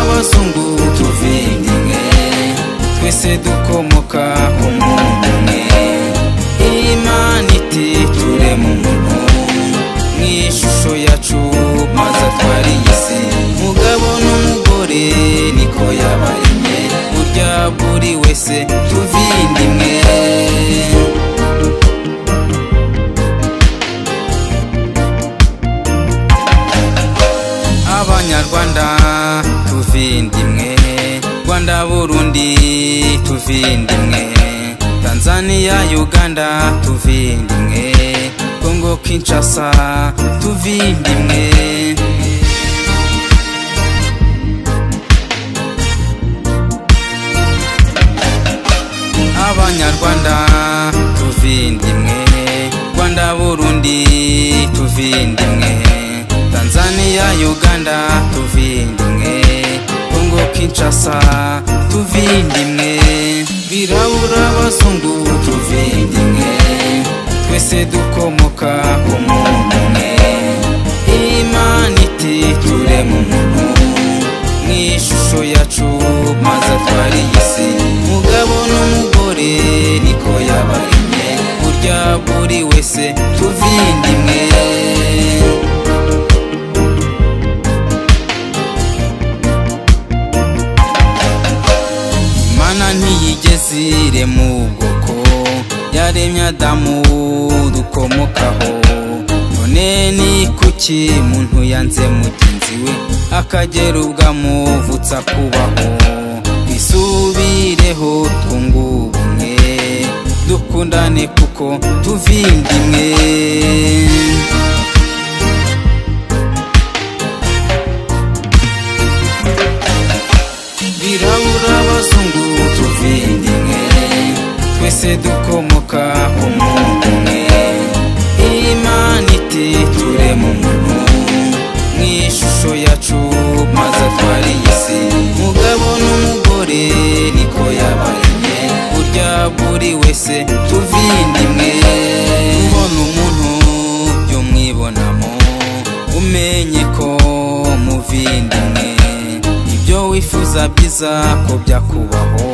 abazungu tuvindi mwe twese dukomoka ku muntu umwe imana iti turema umuntu mu ishusho yacu maze atwara iyi si mugabo n'umugore niko yabaremye burya buri wese tuvindi mwe abanyarwanda tuvindimwe rwanda burundi tuvindimwe tanzania uganda tuvindimwe kongo kinshasa tuvindimwe abanyarwanda tuvindimwe rwanda burundi tuvindimwe tanzania uganda tuvindimwe kongo kinshasa tuvindimwe birabura abazungu tuvindimwe twese dukomoka ku muntu umwe imana iti turema umuntu mu ishusho yacu maze atwara iyi si mugabo n'umugore niko yabaremye burya buri wese tuvindimwe imana ntiyigeze irema ubwoko yaremye adamu dukomokaho none ni kuki muntu yanze mugenzi we akagera ubwo amuvutse akubaho twisubireho twunge ubumwe dukundane kuko tuvindimwe birabura abazungu tuvindimwe twese dukomoka ku muntu umwe imana iti turema umuntu mu ishusho yacu maze atwara iyi si mugabo n'umugore niko yabaremye burya buri wese tuvindimwe ubona umuntu by'umwibonamo umenye ko muvindimwe ibyo wifuza byiza ko byakubaho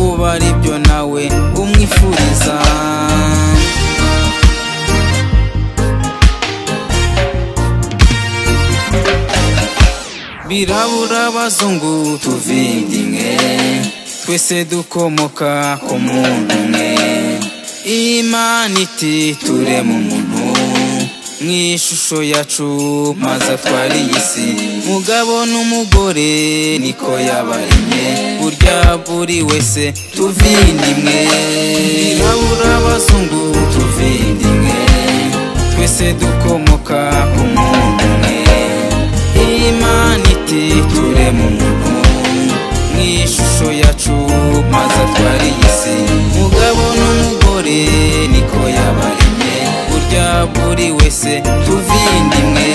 uba ari byo nawe umwifuriza birabura abazungu tuvindimwe twese dukomoka ku muntu umwe imana iti turema umuntu mu ishusho yacu maze atwara iyi si mugabo n'umugore niko yabaremye burya buri wese tuvindimwe birabura abazungu tuvindimwe twese dukomoka ku muntu umwe imana iti turema umuntu mu ishusho yacu maze atwara iyi si mugabo n'umugore niko yabaremye burya buri wese tuvindimwe